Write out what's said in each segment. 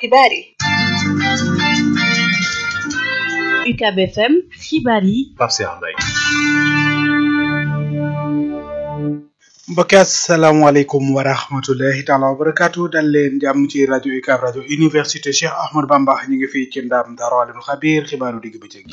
xibaar yi UCAB FM xibaar yi Pape Cheikh Mbaye mbokki asalaamaaleykum wa rahmatullahi taala wa barakaatu dal leen jàmm ci rajo UCAB rajo université Cheikh Ahmadou Bamba ñu ngi fii ci ndam Daaru Alimul Xabiir xibaaru digg bëccëg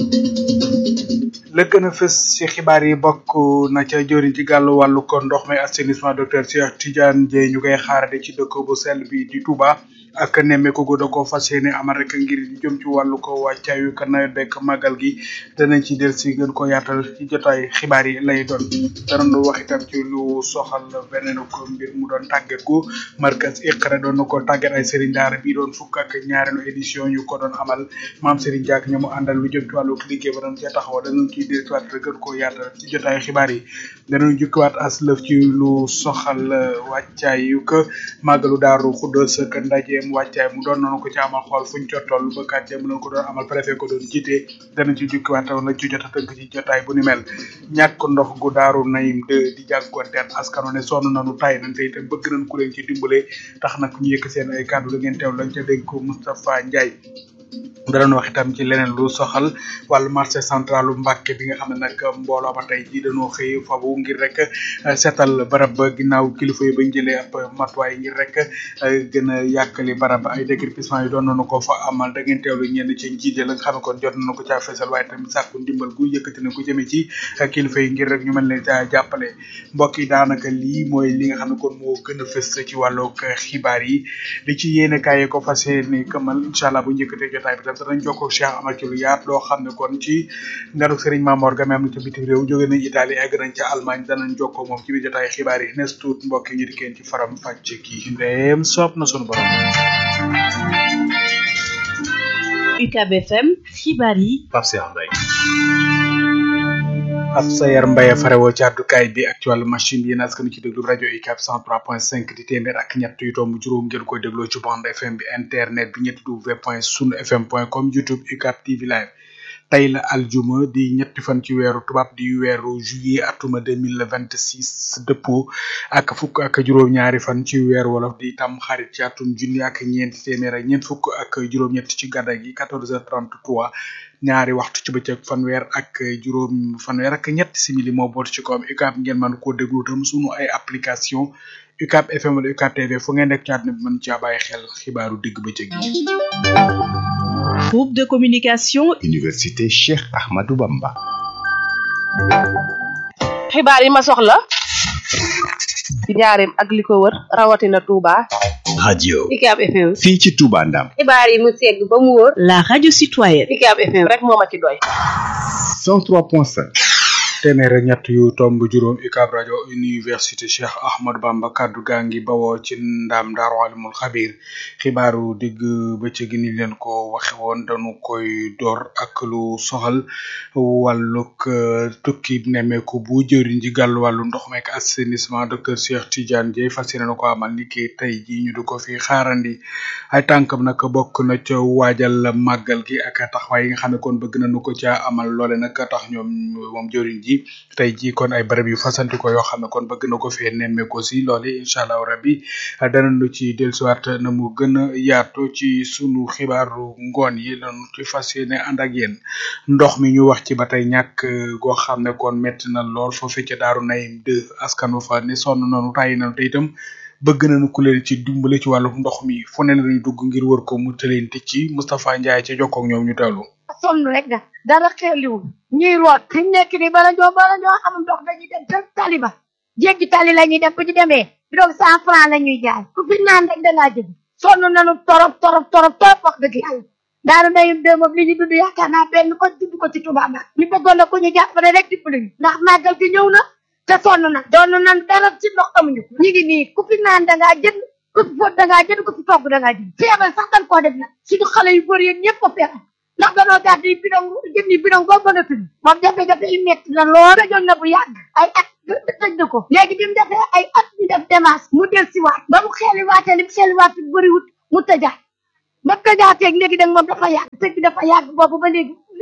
la gën a fës ci xibaar yi bokk na ca jëriñ ci gàllu wàllu ko ndox mi assainissement docteur Cheikh Tidiane Dieye ñu koy xaarade ci dëkk bu sell bi di Touba ak nemmeeku gu da ko fas yéene amal rek ngir jëm ci wàllu ko wàccaayu ka nawet bekk màggal gi danañ ci del si gën ko yaatal ci jotaay xibaar yi lay doon danañu wax itam ci lu soxal beneen ko mbir mu doon tàggat gu markas Iqra doon na ko tàggat ay Serigne Daara bi doon fukk ak ñaareelu édition yu ko doon amal maam Serigne Diak ña mu àndal lu jëm ci wàllu liggéey ba doon ca taxaw danañ ciy del si waat rek gën ko yaatal ci jotaay xibaar yi danañ jukkiwaat as lëf ci lu soxal wàccaayu ko màggalu daaru xuddoos ak ndaje wàccaay mu doon noonu ko ci amal xool fuñ ca toll ba kat dem nañ ko doon amal préfet ko doon jiite dana ci jukkiwaat la ci jot a tënk ci jotaay bu ni mel ñàkk ndox gu daaru nayim de di jànkuwanteel askano ne sonn nañu tay nañ te itam bëgg nañ ku leen ci dimbale tax nag ñu yëkk seen ay kàddu la ngeen teew lañ ca dégg ko Moustapha Ndiaye danañ wax itam ci leneen lu soxal wàllu marché central lu Mbàkke bi nga xam ne nag mbooloo ba tey jii dañoo xëy fabu ngir rek seetal barab ba ginnaaw kilifa yi bañ jëlee ab matuwaay ngir rek gën a yàkkali barab ay déguerpissement yi doon nañu ko fa amal da ngeen teewlu ñenn ci njiite la nga xam ne kon jot nañu ko caa fesal waaye tamit sàkku ndimbal gu yëkkati na ko jëmee ci kilifa yi ngir rek ñu mën leen caa jàppale mbokk yi daanaka lii mooy li nga xam ne kon moo gën a fës ci wàllug xibaar yi li ci yéene kaay ko fas yéene këmal incha allah bu njëkkatee jotaay bi tam danañ jokkoo Cheikh Amar ci lu yaat loo xam ne kon ci nganuk Serigne Mamor Game am na ca bitim réew jóge nañ Italie egg nañ ca Allemagne danañ jokkoo moom ci biir jotaay xibaar yi nes tuut mbokk yi ñu dikkeen ci faram fàcc ki ndeem soob na sunu borom UCAB FM xibaar yi Pape Cheikh Mbaye ab sayar mbaye farewoo ci àddukaay bi ak ci wàllu machine bi yéen askan ci déglu rajo UCAB 103.5 di téeméer ak ñett yu tomb juróom ngeen koy dégloo ci bande FM bi internet bi ñetti w point sunu fm point com youtube UCAB TV live tey la aljuma di ñetti fan ci weeru tubaab di weeru juillet atuma deux mille vingt six dëppoo ak fukk ak juróom-ñaari fan ci weeru wolof di tam xarit ci atum junni ak ñeenti téeméer ak ñeent fukk ak juróom-ñett ci gàddaay gi quatorze heures trente trois ñaari waxtu ci bëccëg fanweer ak juróom fanweer ak ñett simili moo boot ci kawam UCAB ngeen mën koo déglu tam sunu ay application UCAB FM wala UCAB TV fu ngeen nekk ci àdduna bi mën caa bàyyi xel xibaaru digg bëccëg yi. groupe de communication Université Cheikh Ahmadou Bamba. xibaar yi ma soxla ci njaareem ak li ko wër rawatina Touba. radio UCAB FM. fii ci Touba Ndam. xibaar yi mu segg ba mu wóor. la radio citoyenne UCAB FM rek moo ma ci doy. 103.5. téeméer ak ñett yu tomb juróom UCAB rajo université Cheikh Ahmadou Bamba kaddu gaa ngi bawoo ci ndaam Daaru Alimul Xabiir xibaaru digg bëccëg ni leen ko waxe woon dañu koy door ak lu soxal wàllug tukki nemmeeku bu jëriñ ji gàllu wàllu ndox meek assainissement docteur Cheikh Tidiane Dieye fas yéene na ko amal ni ki tey jii ñu di ko fi xaarandi ay tànkam nag bokk na ca waajal màggal gi ak taxawaay yi nga xam ne kon bëgg nañu ko ca amal loole nag tax ñoom moom jëriñ ji tey jii kon ay barab yu fasanti ko yoo xam ne kon bëgg na ko fee nemmeeku si loole incha allah rabbi danañu ci dellusiwaat na mu gën a yaatu ci sunu xibaaru ngoon yi lañu ci fas yéene ànd ak yéen ndox mi ñu wax ci ba tey ñàkk goo xam ne kon metti na lool foofu ca daaru nayim de askanu fa ne sonn nañu tàyyi nañu te itam bëgg nañu ku leen ci dimbale ci wàllu ndox mi fu ne lañuy dugg ngir wër ko mu tëleen ci Moustapha Ndiaye ca jokkoo ak ñoom ñu teewlu sonn rek da dara xeeliwul ñuy root fi mu nekk nii bala ñoo bala ñoo am ndox dañuy dem ca tali ba jéggi tali la ñuy dem bu ñu demee bidon cent franc la ñuy jaay ku fi naan rek dangaa jënd sonn nañu torop torop torop torop wax dëgg yàlla daanu nayum de moom li ñu dund yaakaar naa benn ko dund ko ci Touba Mbacke ñu bëggoon na ku ñu jàppale rek dimbali ñu ndax màggal gi ñëw na te sonn na doon nañ dara ci ndox amuñu ko ñu ngi nii ku fi naan dangaa jënd ku fi fóot dangaa jënd ku fi togg dangaa jënd feebar sax dañ koo def nag suñu xale yu bëri yéen ñëpp ko feebar ndax danoo gàtt yi bidon jënd yi bidon boo mën a tudd moom jafe-jafe yi métti na lool rajoon na bu yàgg ay at tëj na ko léegi bi mu defee ay at ñu def démarche mu del si waat ba mu xeeli waatee li mu xeeli waat bëriwut mu tëjaat ba tëjaateeg léegi nag moom dafa yàgg tëj bi dafa yàgg boobu ba léegi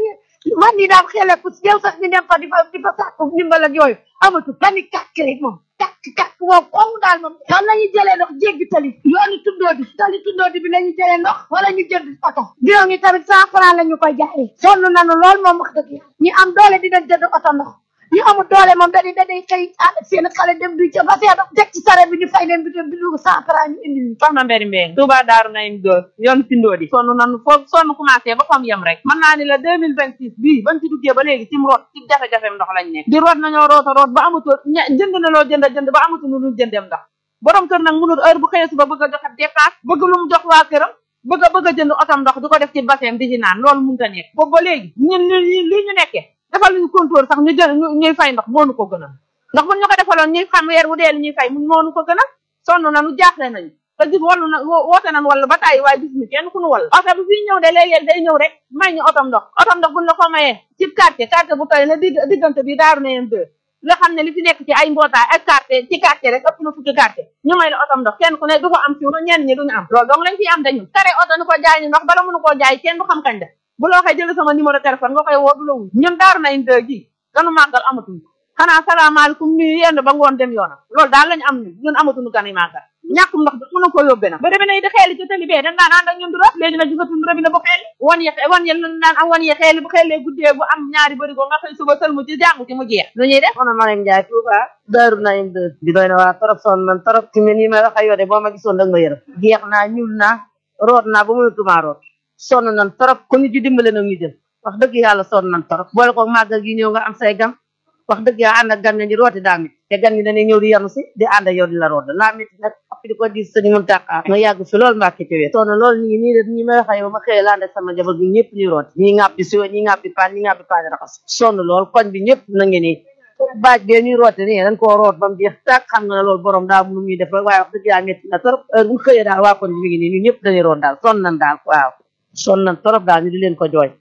man ñi daan xele ku yow sax ñu dem fa di fa di fa sàkku ndimbal ak yooyu amatu benn kàkk rek moom kàkk kàkk moom kooku daal moom fan la ñuy jëlee ndox jéggi tali yoonu tuddoo di tali tuddoo di bi la ñuy jëlee ndox wala ñu jënd oto bidon yi tamit cent franc la ñu koy jaayee sonn nañu lool moom wax dëgg yàlla ñi am doole di dañ jënd oto ndox ñu amul doole moom dañuy dañuy xëy ànd ak seen xale dem du ca ba see dox teg ci sare bi ñu fay leen bi dem bi dugg cent franc ñu indi ñu soxna Mberi Mbeng Touba Daaru Naim Dóor yoon tindoo di sonn nanu foofu sonn commencé ba fam yem rek mën naa ni la deux mille vingt six bii bañ ci duggee ba léegi ci mu root ci jafe-jafem ndox lañ nekk di root nañoo roota root ba amatul ña jënd na loo jënd jënd ba amatul lu dul jëndeem ndox borom kër nag mënul heure bu xëyee suba bëgg a joxe dépense bëgg lu mu jox waa këram bëgg a bëgg a jënd otam ndox di ko def ci bassin di ci naan loolu mënut a nekk boobu ba léegi ñun lii lii ñu nekkee defal ñu contour sax ñu jël ñuy fay ndox moonu ko gënal ndax buñ ñu ko defaloon ñuy xam weer bu dee li ñuy fay mun moonu ko gënal sonn nañu jaaxle nañu te gis wallu na woote nañ walla ba tàyyi waaye gis ñu kenn ku nu wall oto bi fii ñëw de léeg-léeg day ñëw rek may ñu otom ndox otom ndox buñ la ko mayee ci quartier quartier bu toy ne digg diggante bi daaru na yeen deux nga xam ne li fi nekk ci ay mbootaay ak quartier ci quartier rek ëpp na fukki quartier ñu may la otom ndox kenn ku ne du ko am ci ñenn ñi duñu am loolu donc lañ fi am dañu kare oto ni ko jaay ni ndox bala mënu koo jaay kenn du xam kañ la bu la waxee jël sama numéro téléphone nga koy woo du la wuy ñun daaru na yeen deux gi ganu màggal amatuñ xanaa salaamaaleykum nuyu yenn ba ngoon dem yoonam loolu daal lañu am ñun ñun amatuñu gan yi màggal ñàkkum ndox bi mën ko yóbbee nag ba demee nay di xeeli ci tali bee dañ daan ànd ak ñun du rek léegi nag gisatuñu robinet bu xeeli wan ye wan ye lan daan am wan ye xeeli bu xeelee guddee bu am ñaari bërigo nga xëy suba sëlmu ci jàngu ci mu jeex lu ñuy def man Mariam Ndiaye Touba Daaru Naim de di doy na waa torop sonn man torop ci mel nii may wax ak yow de boo ma gisoon dag ma yërëm jeex naa ñuul naa root naa ba mënatumaa root sonn nan torop ku ñu ci dimbale nag ñu jël wax dëgg yàlla sonn nan torop boole ko màggal gi ñëw nga am say gan wax dëgg yàlla ànd ak gan ñi di rooti daa mit te gan ñi dañuy ñëw di yanu si di ànd ak yow di la root laa mit nag ap di ko di sëñ mun tàqaar nga yàgg fi loolu mbàkke ci wet sonn loolu ñi nii de ñi may wax ak yow ma xëyee laa ànd ak sama jabar bi ñëpp ñuy rooti ñi ngàppi siwo ñi ngàppi paan ñi ngàppi paan raxas sonn lool koñ bi ñëpp na ngi nii baaj bee ñuy roote nii dañ koo root ba mu jeex tàkk xam nga ne loolu borom daa mënu ñuy def rek waaye wax dëgg yàlla métti na trop heure bu xëyee daal waa koñ bi mi ngi nii ñu ñëpp dañuy root daal sonn nan daal waaw sonn nan trop daal ñu di leen ko jooy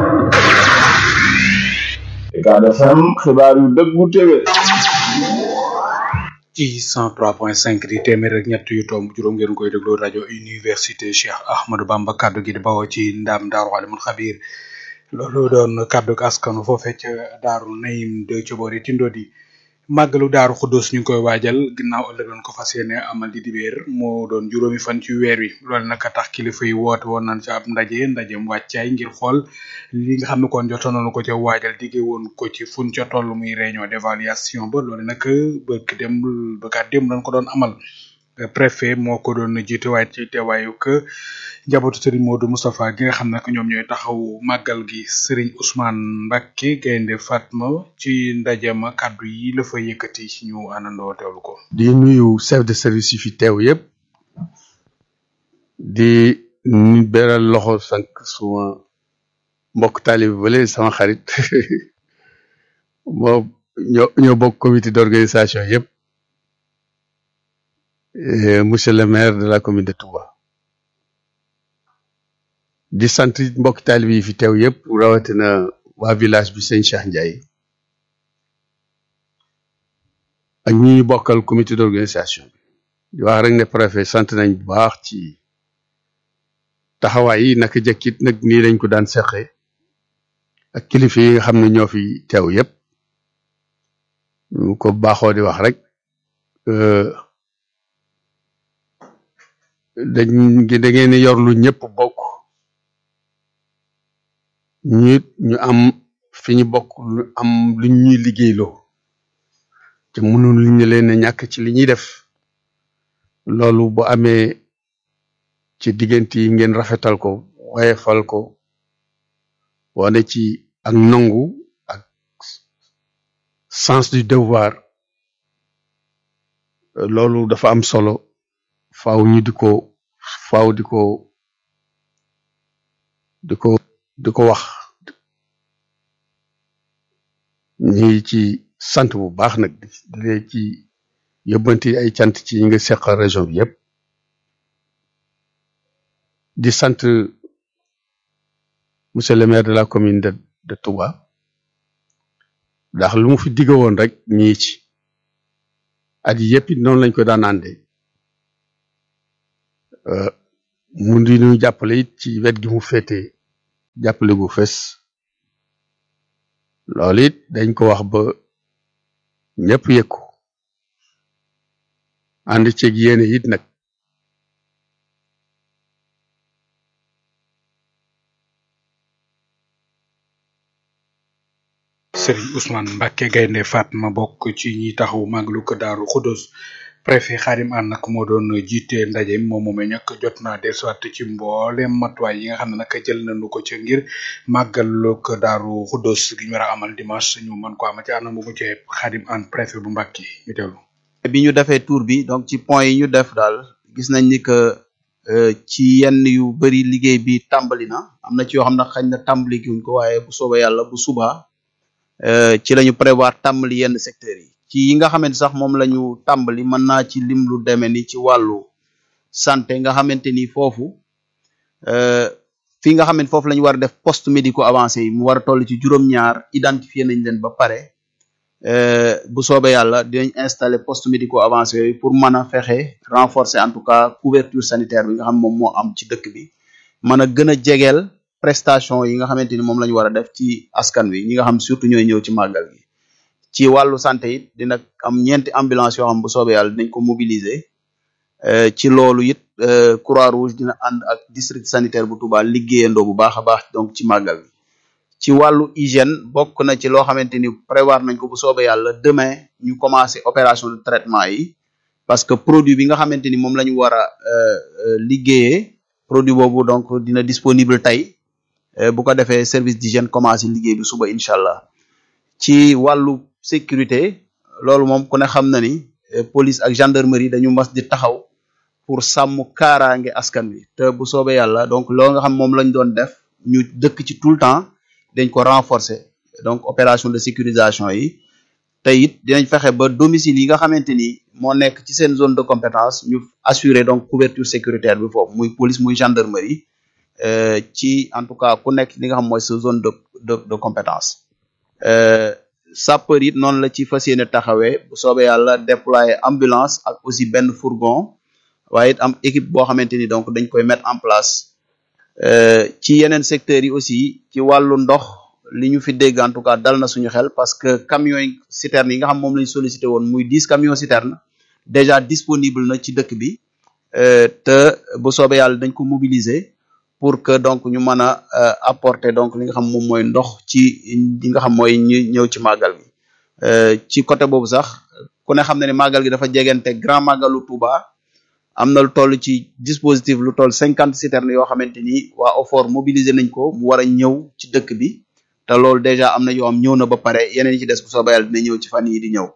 Ucab FM xibaar yu dëggu téwé ci 103.5 di téeméer ak ñett yu tomb juróom ngeen koy déglu rajo université Cheikh Ahmadou Bamba kaddu gi di bawoo ci ndam daaru alimul xabir loolu doon kaddu askanu foofee ca daaru nayim de ci boori tindodi màggalu daaru xudus ñu ngi koy waajal ginnaaw ëllëg lañ ko fas yéene amal di dibeer moo doon juróomi fan ci weer wi loolu nag tax kilifa yi woote woon nañ ci ab ndaje ndajem wàccaay ngir xool li nga xam ne kon jotoon nañu ko ca waajal diggee woon ko ci fuñ ca toll muy réunion d'évaluation ba loolu nag bëgg dem bëggaat dem lañ ko doon amal préfet moo ko doon jiite waaye ci teewaayu que njabootu Serigne Modou Moustapha gi nga xam ne ñoom ñooy taxaw màggal gi Serigne Ousmane Mbacké Gaynde Fatma ci ndaje ma kàddu yi la fa yëkkati ci ñu àndandoo teewlu ko. di nuyu chef de service yi fi teew yëpp di nu beral loxo sank suma mbokk taalib bale sama xarit moo ñoo ñoo bokk comité d'organisation yëpp monsieur le maire de la commune de Touba. di sant mbokk taalib yi fi teew yëpp rawatina waa village bi sëñ Cheikh Ndiaye ak ñi ñu bokkal comité d'organisation bi di wax rek ne préfet sant nañ bu baax ci taxawaay yi naka jëkkit nag nii lañ ko daan seqe ak kilifa yi nga xam ne ñoo fi teew yëpp ñu ko baaxoo di wax rek dañ da ngeen di yor lu ñëpp bokk ñu ñu am fi ñu bokk lu am lu ñuy liggéeyloo te mënul li ñu leen a ñàkk ci li ñuy def loolu bu amee ci diggante yi ngeen rafetal ko wayefal ko wane ci ak nangu ak sens du devoir loolu dafa am solo faaw ñu di ko faaw di ko di ko di ko wax ñi ci sant bu baax nag di leen ci yóbbanti ay cant ci ñi nga seqal région bi yëpp di sant monsieur le maire de la commune de de Touba ndax lu mu fi digg woon rek ñii ci at yi yëpp it noonu lañ ko daan àndee mu di ñu jàppale it ci wet gi mu féetee jàppale gu fes loolu it dañ ko wax ba ñëpp yëg ko ànd ceeg yéene it nag Serigne Ousmane Mbacke Gaynde Fatma bokk ci ñi taxaw màggalu ko Daaru Xudos préfet Xaadim An nag moo doon jiite ndaje mi moom moomee nag jot naa dellusiwaat ci mboolem matuwaay yi nga xam ne nag jël nañu ko ci ngir màggalu ko Daaru Xudos gi ñu war a amal dimanche ñu mën ko amal ci anam bu mu ci Xaadim An préfet bu Mbacke ñu teewlu. bi ñu defee tour bi donc ci point yi ñu def daal gis nañ ni que ci yenn yu bëri liggéey bi tàmbali na am na ci yoo xam ne xañ na tàmbali giwuñ ko waaye bu soobee yàlla bu subaa ci la ñu prévoir tàmbali yenn secteurs yi ci yi nga xamante sax moom la ñu tàmbali mën naa ci lim lu demee ni ci wàllu santé nga xamante ni foofu fii nga xamante foofu la ñu war a def poste médico avancé yi mu war a toll ci juróom-ñaar identifié nañ leen ba pare bu soobee yàlla dinañ installer poste médico avancé yooyu pour mën a fexe renforcer en tout cas couverture sanitaire bi nga xam moom moo am ci dëkk bi mën a gën a jegeel prestation yi nga xamante ni moom la ñu war a def ci askan wi ñi nga xam surtout ñooy ñëw ci màggal gi ci wàllu santé it dina am ñeenti ambulance yoo xam bu soobee yàlla dinañ ko mobiliser ci loolu it croix rouge dina ànd ak district sanitaire bu Touba liggéeyandoo bu baax a baax donc ci màggal gi ci wàllu hygiène bokk na ci loo xamante ni prévoir nañ ko bu soobee yàlla demain ñu commencé opération de traitement yi parce que produit bi nga xamante ni moom la ñu war a liggéeyee produit boobu donc dina disponible tey bu ko defee service d'hygiène commencé liggéey bi suba incha allah ci wàllu sécurité loolu moom ku ne xam na ni police ak gendarmerie dañu mas di taxaw pour sàmm kaaraange askan wi te bu soobee yàlla donc loolu nga xam moom lañ doon def ñu dëkk ci tout le temps dañ ko renforcer donc opération de sécurisation yi te it dinañ fexe ba domicile yi nga xamante ni moo nekk ci seen zone de compétence ñu assurer donc couverture sécuritaire bi foofu muy police muy gendarmerie ci en tout cas ku nekk li nga xam mooy sa zone de de de compétence sapeur it noonu la ci fas yéene taxawee bu soobee yàlla déployer ambulance ak aussi benn fourgon waaye it am équipe boo xamante ni donc dañ koy mettre en place ci yeneen secteurs yi aussi ci wàllu ndox li ñu fi dégg en tout cas dal na suñu xel parce que camions yi citernes yi nga xam moom lañ sollicité woon muy dix camions citernes déjà disponible na ci dëkk bi te bu soobee yàlla dañ ko mobiliser pour que donc ñu mën a apporter donc li nga xam moom mooy ndox ci li nga xam mooy ñu ñëw ci màggal gi ci côté boobu sax ku ne xam ne ne màggal gi dafa jegante grand màggalu Touba am na lu toll ci dispositif lu toll cinquante citernes yoo xamante ni waa OFOR mobiliser nañ ko mu war a ñëw ci dëkk bi te loolu déjà am na yoo am ñëw na ba pare yeneen yi ci des bu soobee yàlla dina ñëw ci fan yi di ñëw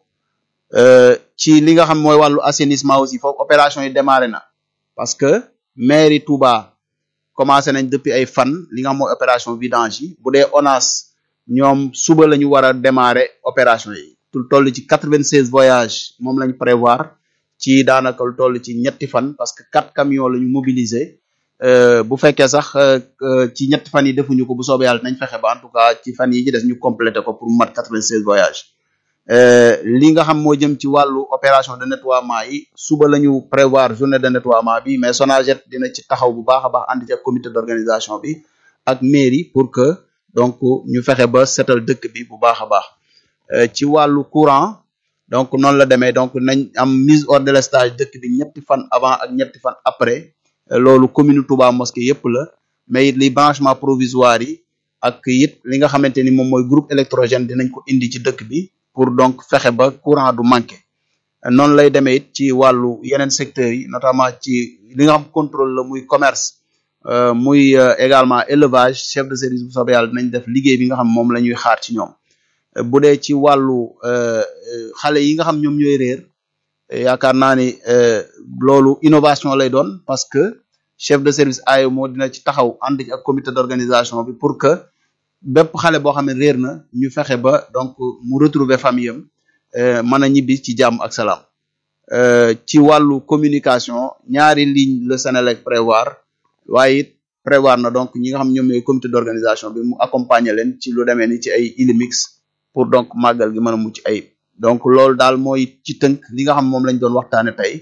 ci li nga xam mooy wàllu assainissement aussi foofu opération yi démarré na parce que mairie Touba commencé nañ depuis ay fan li nga xam mooy opération vidange yi bu dee ONAS ñoom suba la ñu war a démarrer opération yi lu toll ci quatre vingt seize voyages moom lañ prévoir ci daanaka lu toll ci ñetti fan parce que quatre camions la ñu mobiliser bu fekkee sax ci ñetti fan yi defuñu ko bu soobee yàlla nañ fexe ba en tout cas ci fan yi ci des ñu complété ko pour mu mat quatre vingt seize voyages li nga xam moo jëm ci wàllu opération de nettoiement yi suba la ñu prévoir journée de nettoiement bi mais Sonaget dina ci taxaw bu baax a baax ànd ci ak comité d'organisation bi ak mairie pour que donc ñu fexe ba setal dëkk bi bu baax a baax ci wàllu courant donc noonu la demee donc nañ am mise hors délestage dëkk bi ñetti fan avant ak ñetti fan après loolu commune Touba Mosquée yépp la mais it li branchement provisoire yi ak it li nga xamante ni moom mooy groupe électrogène dinañ ko indi ci dëkk bi pour donc fexe ba courant du manqué noonu lay demee it ci wàllu yeneen secteurs yi notamment ci li nga xam contrôle la muy commerce muy également élevage chef de service bu soobee yàlla dinañ def liggéey bi nga xam moom la ñuy xaar ci ñoom bu dee ci wàllu xale yi nga xam ñoom ñooy réer yaakaar naa ni loolu innovation lay doon parce que chef de service AEMO moo dina ci taxaw ànd ci ak comité d'organisation bi pour que bépp xale boo xam ne réer na ñu fexe ba donc mu retrouver famille am mën a ñibbi ci jàmm ak salaam ci wàllu communication ñaari ligne le Sénélec prévoir waaye it prévoir na donc ñi nga xam ñoom ñooy comité d'organisation bi mu accompagner leen ci lu demee ni ci ay Illimix pour donc màggal gi mën a mucc ayib donc loolu daal mooy ci tënk li nga xam moom lañ doon waxtaane tey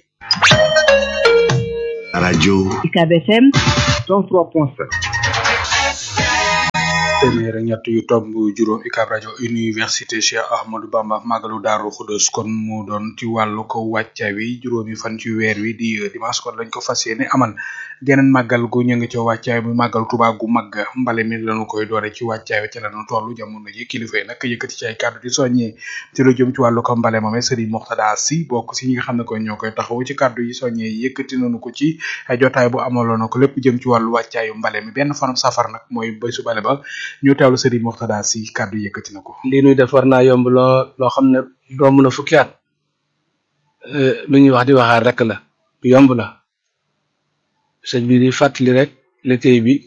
rajo UCAB FM 103.5 téeméer ak ñett yu tomb juróom UCAB rajo université Cheikh Ahmadou Bamba màggalu Daaru Xudus kon mu doon ci wàllu ko wàcca wi juróomi fan ci weer wi di dimanche kon lañ ko fas yéene amal geneen màggal gu ñu ngi ca wàccaay bi màggal Tuubaa gu mag mbale mi lañu koy doore ci wàccaay wi ci lañu toll jamono ji kilifa yi nag yëkkati ci ay kàddu di soññee ci lu jëm ci wàllu ko mbale moome Serigne Moxtada Si bokk si ñi nga xam ne ko ñoo koy taxaw ci kàddu yi soññee yëkkati nañu ko ci ay jotaay bu amaloon na ko lépp jëm ci wàllu wàccaayu mbale mi benn fanam safar nag mooy bésu bale ba ñu teewlu Serigne Moxtada Si kàddu yëkkati na ko lii nuy def war naa yomb loo loo xam ne romb na fukki at lu ñuy wax di waxaat rek la yomb la sëñ bi di fàttali rek liggéey bi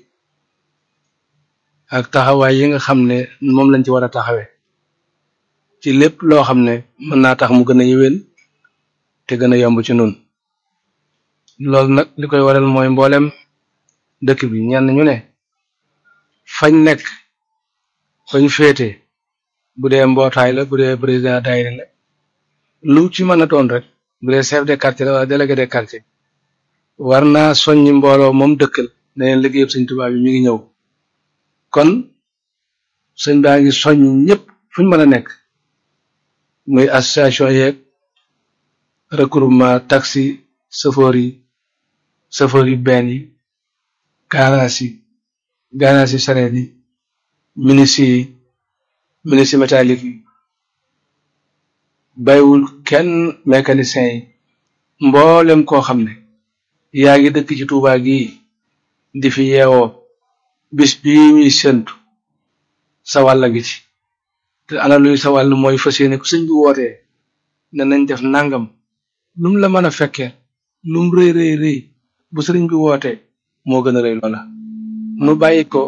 ak taxawaay yi nga xam ne moom lañ ci war a taxawee ci lépp loo xam ne mën naa tax mu gën a yëwén te gën a yomb ci nun loolu nag li koy waral mooy mboolem dëkk bi ñenn ñu ne fañ nekk fañ féete bu dee mbootaay la bu dee président daayira la lu ci mën a doon rek bu dee chef de quartier la wala délégué de quartier war naa soññi mbooloo moom dëkkal ne leen liggéeyub sëñ Tuubaa bi mi ngi ñëw kon sëñ baa ngi soññ ñëpp fuñ mën a nekk muy association yeeg regroupement taxi chauffeur yi chauffeur yi benn yi garage yi garage yi sareet yi ministre yi ministre métallique yi baywul kenn mécanicien yi mboolem koo xam ne yaa ngi dëkk ci Tuubaa gi di fi yeewoo bis bii ñuy séntu sa wàll gi ci te ana luy sa wàll mooy fas yéene ku sëñ bi wootee ne nañ def nangam lum la mën a fekkee lum rëy rëy rëy bu sëriñ bi wootee moo gën a rëy loola nu bàyyi ko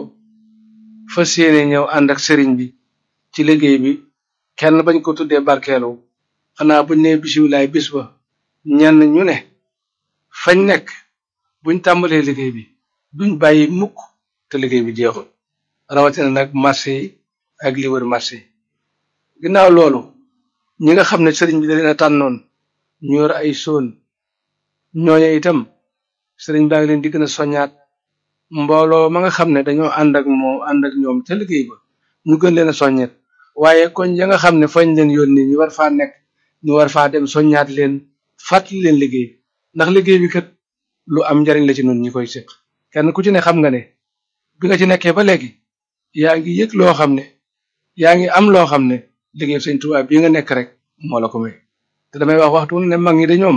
fas yéene ñëw ànd ak sëriñ bi ci liggéey bi kenn bañ ko tuddee barkeelu xanaa buñ ne bisimilaay bis ba ñenn ñu ne fañ nekk buñ tàmbalee liggéey bi duñ bàyyi mukk te liggéey bi jeexul rawatina nag marché yi ak li wër marché yi ginnaaw loolu ñi nga xam ne sëriñ bi da leen a tànnoon ñu yor ay soon ñooñu itam sëriñ baa ngi leen di gën a soññaat mbooloo ma nga xam ne dañoo ànd ak moom ànd ak ñoom ca liggéey ba ñu gën leen a soññet waaye koñ ya nga xam ne fañ leen yónni ñu war faa nekk ñu war faa dem soññaat leen fàttali leen liggéey ndax liggéey bi kat lu am njariñ la ci nun ñi koy séq kenn ku ci ne xam nga ne bi nga ci nekkee ba léegi yaa ngi yëg loo xam ne yaa ngi am loo xam ne liggéey sëñ Tuubaa bii nga nekk rek moo la ko may te damay wax waxtu ne mag ñi de ñoom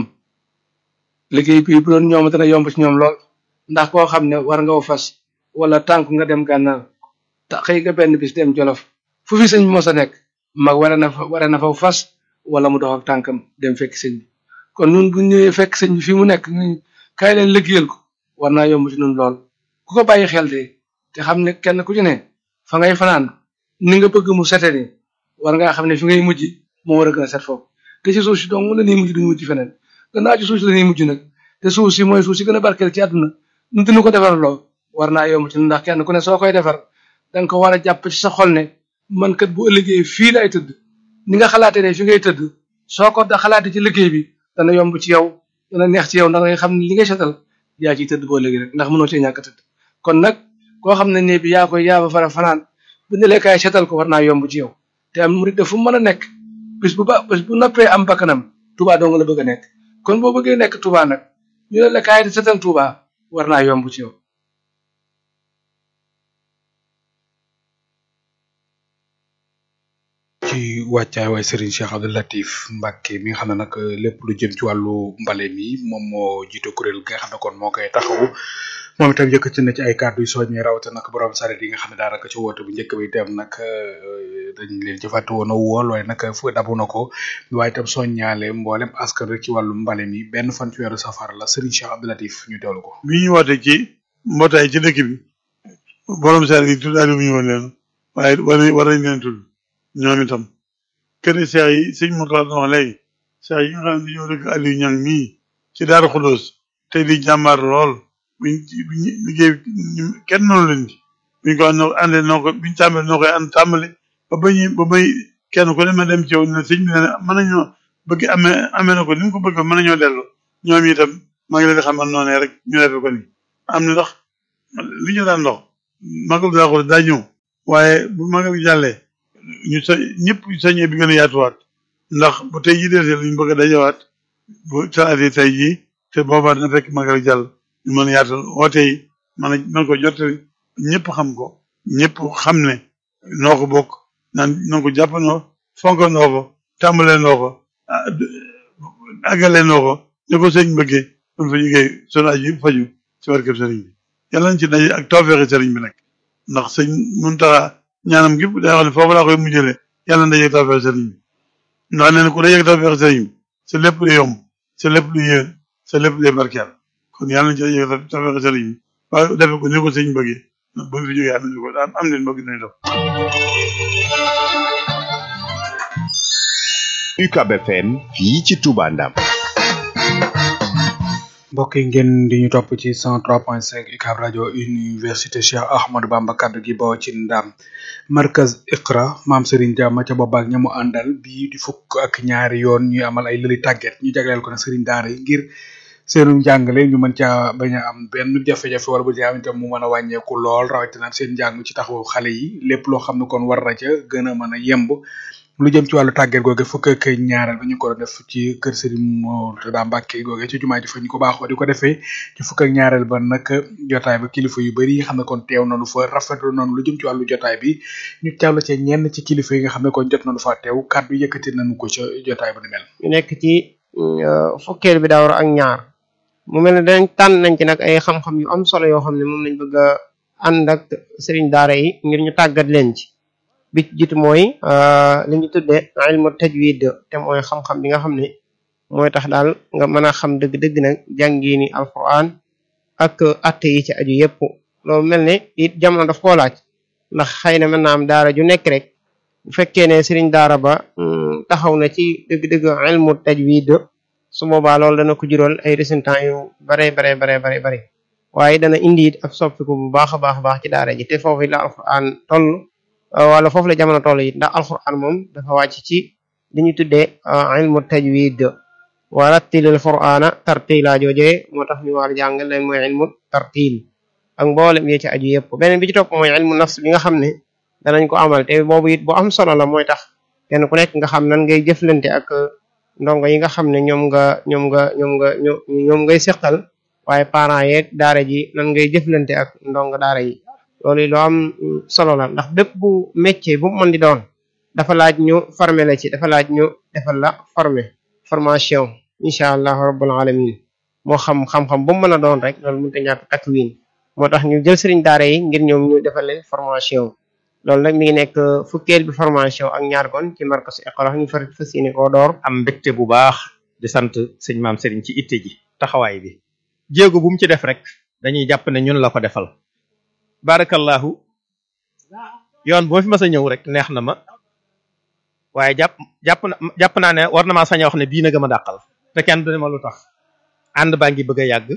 liggéey bii bu doon ñoom dana yomb ci ñoom lool ndax koo xam ne war nga fas wala tànk nga dem gànnaar te xëy nga benn bis dem jolof fu fi sëñ bi mos a nekk mag wara na fa wara na fa fas wala mu dox ak tànkam dem fekk sëñ bi kon nun bu ñëwee fekk sëñ bi fi mu nekk ñu kaay leen liggéeyal ko war naa yomb ci nun lool ku ko bàyyi xel de te xam ne kenn ku ci ne fa ngay fanaan ni nga bëgg mu sete ni war ngaa xam ne fi ngay mujj moo war a gën a set foofu te ci suuf si dong la ñuy mujj duñu mujj feneen gannaaw ci suuf si la ñuy mujj nag te suuf si mooy suuf si gën a barkeel ci àdduna nu dina ko defar loo war naa yomb ci ndax kenn ku ne soo koy defar danga ko war a jàpp ci sa xol ne man kat bu ëllëgee fii lay tëdd ni nga xalaatee ne fi ngay tëdd soo ko da xalaatee ci liggéey bi dana yomb ci yow dana neex ci yow ndax nga xam ne li ngay setal yaa ciy tëdd boo léegi rek ndax mënoo cee ñàkk a tëdd kon nag koo xam ne ne bi yaa koy yaa ba fara fanaan bu ne lekkaay setal ko war naa yomb ci yow te am murid fu mu mën a nekk bis bu ba bis bu noppee am bakkanam Touba dong la bëgg a nekk kon boo bëggee nekk Touba nag ñu ne lekkaay di setal Touba war naa yomb ci yow ci wàccaay waay Serigne Cheikh Abdou Latif Mbacke mi nga xam ne nag lépp lu jëm ci wàllu mbale mi moom moo jiite kuréel gi nga xam ne kon moo koy taxawu moom itam yëkkati na ci ay kàddu yu soññee rawatina nag borom saret yi nga xam ne daanaka ci woote bu njëkk bi itam nag dañ leen ci fàtte woon a wool waaye nag fu dabu na ko waaye itam soññaale mboolem askan rek ci wàllu mbale mi benn fan ci weeru safar la Serigne Cheikh Abdou Latif ñu teewlu ko. bi ñu woote ci mbootaay ci dëkk bi borom saret yi tudd Aliou ñu woon leen waaye war nañ war nañ leen tudd ñoom itam kër seex yi sëñ Mourtala doon wax léegi seex yi nga xam ne dañoo dëkk Aliou Niang mii ci Daaru Xudoos tey di jàmbaar lool buñ buñ liggéey kenn noonu leen ci buñ ko àndee noo ko buñ tàmbalee noo koy ànd tàmbale ba bañ ba bay kenn ku ne ma dem ci yow ne sëñ bi ne mën nañoo bëgg amee amee na ko ni mu ko bëgg mën nañoo dellu ñoom itam maa ngi leen di xamal noonu rek ñu defee ko ni am na ndax li ñu daan dox magal daa ko daa ñëw waaye bu magal gi jàllee ñu sa ñëpp sañee bi gën a yaatuwaat ndax bu tey jii desee luñu bëgg a dajawaat bu salaatee tey jii te boobaa dina fekk magal gi jàll ñu mën a yaatal woote yi mën a mën ko jottali ñëpp xam ko ñëpp xam ne noo ko bokk naan noo ko jàppandoo fonkandoo ko tàmbalee noo ko àggalee noo ko ne ko sëñ bëggee kon fa jógee sunu aju yëpp faju ci barkeb sëriñ bi yàlla nañ ci daje ak tawfeexi sëriñ bi nag ndax sëñ Muntaxa ñaanam gépp day wax ne foofu laa koy mujjale yàlla na daje ak tawfeexi sëriñ bi ndax nee na ku daje ak tawfeexi sëriñ bi sa lépp lu yomb sa lépp lu yéen sa lépp lu barkeel kon yàlla nañ ci daje ak tawfeexi sëriñ bi waaye defe ko ni ko sëñ bëggee bu ñu fi jógee am nañu ko am leen bëgg nañu def UCAB FM fii ci Touba Ndam mbokk yi ngeen di ñu topp ci 103.5 UCAB rajo université Cheikh Ahmadou Bamba kaddu gi bawoo ci ndam markaz Iqra maam Serigne Dia ma ca booba ak ñamu àndal bii di fukk ak ñaari yoon ñuy amal ay lëli tàgget ñu jagleel ko nag Serigne Daara yi ngir seenu njàngale ñu mën caa bañ a am benn jafe-jafe wala bu ci am itam mu mën a wàññeeku lool rawatina seen njàng ci taxawu xale yi lépp loo xam ne kon war na ca gën a mën a yemb lu jëm ci wàllu tàgget googe fukk ak ñaareel ba ñu ko doon def ci kër Serigne Mourtada Mbacke googe ci jumaa ji fa ñu ko baaxoo di ko defee ci fukk ak ñaareel ba nag jotaay ba kilifa yu bari yi nga xam ne kon teew nañu fa rafetlu nañu lu jëm ci wàllu jotaay bi ñu teewlu ca ñenn ci kilifa yi nga xam ne kon jot nañu fa teew kàddu yëkkati nañu ko ca jotaay ba ni mel. ñu nekk ci fukkeel bi daawar ak ñaar mu mel ne dañ tànn nañ ci nag ay xam-xam yu am solo yoo xam ne moom lañ bëgg a ànd ak Serigne Daara yi ngir ñu tàggat leen ci. bi ci jiitu mooy li ñu tuddee ilmu tajwid te mooy xam-xam bi nga xam ne mooy tax daal nga mën a xam dëgg-dëgg nag jàngiini alquran ak atte yi ci aju yépp loolu mel ne it jamono daf koo laaj ndax xëy na mën naa am daara ju nekk rek bu fekkee ne sëriñ daara ba taxaw na ci dëgg-dëgg ilmu tajwid su boobaa loolu dana ko jural ay résultats yu bare bare bare bare bare waaye dana indi it ak soppiku bu baax a baax a baax ci daara ji te foofu la alquran toll wala foofu la jamono toll it ndax alquran moom dafa wàcc ci li ñu tuddee ilmu tajwid wa rattilil qur'ana tartila joojee moo tax ñu war jàngal leen mooy ilmu tartil ak mboolem yi ci aju yëpp beneen bi ci topp mooy ilmu nafs bi nga xam ne danañ ko amal te boobu it bu am solo la mooy tax kenn ku nekk nga xam nan ngay jëflante ak ndongo yi nga xam ne ñoom nga ñoom nga ñoom nga ñoom ngay seqal waaye parents yeeg daara ji nan ngay jëflante ak ndongo daara yi loolu lu am solo la ndax bépp bu métier bu mu mën di doon dafa laaj ñu former la ci dafa laaj ñu defal la former formation incha allah rabbul alamin moo xam xam-xam bu mu mën a doon rek loolu mënut a ñàkk takwin moo tax ñu jël sëriñ daara yi ngir ñoom ñu defal leen formation loolu nag mi ngi nekk fukkeel bi formation ak ñaar kon ci markas Iqra ñu far fas yéene koo door am mbégte bu baax di sant sëñ maam sëriñ ci itte ji taxawaay bi jéego bu mu ci def rek dañuy jàpp ne ñun la ko defal barakallahu yoon boo fi mas a ñëw rek neex na ma waaye jàpp jàpp na jàpp naa ne war na maa sañ a wax ne bii na gëm a dàqal te kenn du ne ma lu tax ànd baa ngi bëgg a yàgg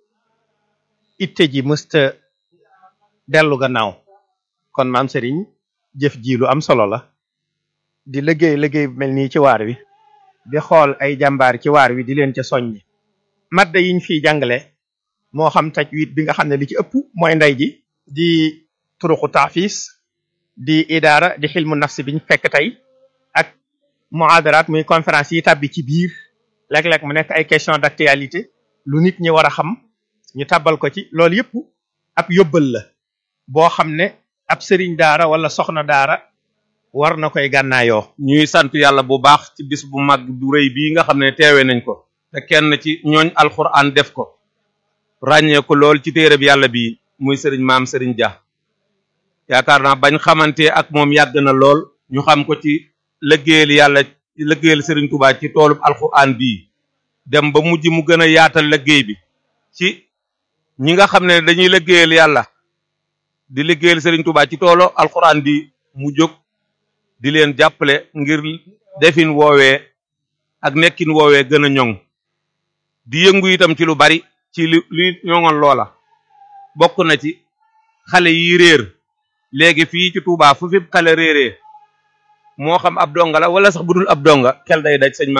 itte ji mësta dellu gannaaw kon maam sëriñ jëf ji lu am solo la di liggéey liggéey bu mel nii ci waar wi di xool ay jàmbaar ci waar wi di leen ca soññi madda yiñ fiy jàngale moo xam tajwid bi nga xam ne li ci ëpp mooy ndey ji di turuqu taafis di idaara di xilmu nafsi biñ fekk tey ak muhadaraat muy conférence yi tàbbi ci biir léeg-léeg mu nekk ay question d'actualité lu nit ñi war a xam ñu tàbbal ko ci loolu yëpp ab yóbbal la boo xam ne ab sëriñ daara wala soxna daara war na koy gànnaayoo ñuy sant yàlla bu baax ci bis bu mag bu rëy bii nga xam ne teewe nañ ko te kenn ci ñooñ alxuraan def ko ràññee ko lool ci téere bi yàlla bi muy sëriñ maam sëriñ Dia yaakaar naa bañ xamante ak moom yàgg na lool ñu xam ko ci lëggéeyal yàlla lëggéeyal sëriñ Touba ci toolub alxuraan bii dem ba mujj mu gën a yaatal lëggéey bi ci ñi nga xam ne dañuy lëggéeyal yàlla di liggéeyal sëriñ Touba ci toolo alxuraan bi mu jóg di leen jàppale ngir defin woowee ak nekkin woowee gën a ñoŋ di yëngu itam ci lu bari ci li li ñoŋoon loola bokk na ci xale yi réer léegi fii ci Touba fu fi xale réeree moo xam ab donga la wala sax bu dul ab donga xel day daj sëñ